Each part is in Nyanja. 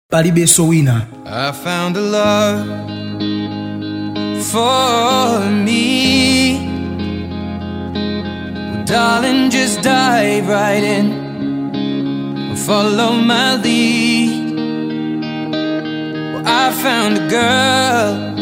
palibenso wina I found a love for me. Well, darling, just dive right in. Follow my lead. Well, I found a girl.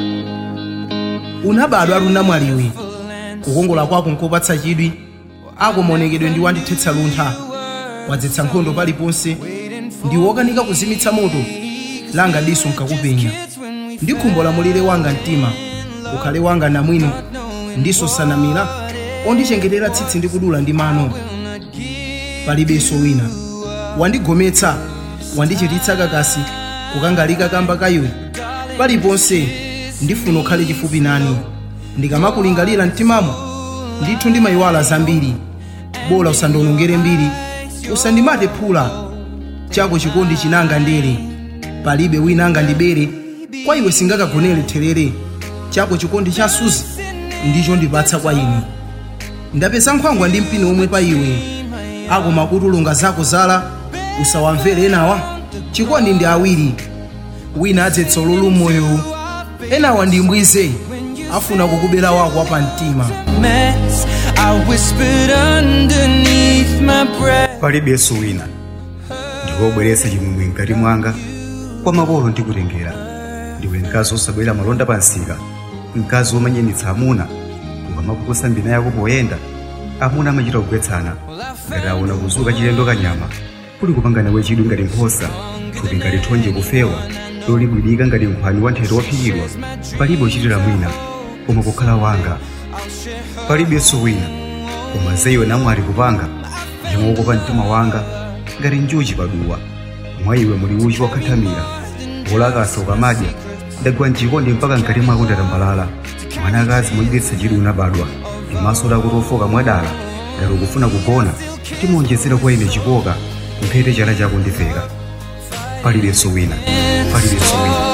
unabadwa ali unamwaliwe kukongola kwako nkopatsa chidwi ako maonekedwe ndi wandithetsa luntha wadzetsa nkhondo paliponse ndi wokanika kuzimitsa moto langa diso nkakupenya ndi khumbo la mulire wanga mtima ukhale wanga namwino ndiso sanamira ondichengetera tsitsi ndi kudula ndi mano palibenso wina wandigometsa wandichititsa kakasi kukangalika kamba ka iwe paliponse ndifuna ukhale chifupi nani ndikamakulingalira mtimamo ndithu ndimayiwala zambiri bola usandonongere mbiri usandimate phula chako chikondi chinanga ndere palibe wina angandibere kwa iwe singakagonere therere chako chikondi cha suzi ndicho ndipatsa kwa ine ndapeza nkhwangwa ndi mpini omwe pa iwe ako makutulunga zako zala usawamvere enawa chikondi ndi awiri wina adzetsa ululu m'moyo enawa ndi mbwize afuna kukubera wako apa mtima Mess. I whispered underneath my breath. palibenso wina ndiwobweretsa chimwemwe mkati mwanga kwa makolo ndikutengera ndiwe mkazi osabwera malonda pa nsika mkazi womanyanitsa amuna ukamakukusa mbina yako poyenda amuna amachita kugwetsana ngati aona kuzuka chilendo kanyama kuli kupangana wechidwi ngati nkhosa thupi ngati thonje kufewa lolibwidika ngati nkhwani wa nthete wophikidwa palibe uchitira mwina koma kukhala wanga palibenso wina koma zeyo namwali kupanga yemwe wokopa mtima wanga ngati njuchi paduwa mwa iwe muli uchi wakhathamira wolakasa ukamadya ndagwa mchikondi mpaka mkati mwako ndatambalala mwanakazi mochititsa chidwi unabadwa ndimaso lako tofoka mwadala ngati ukufuna kugona timonjezera kwa ine chikoka mphete chala chako ndiveka palibenso wina palibenso wina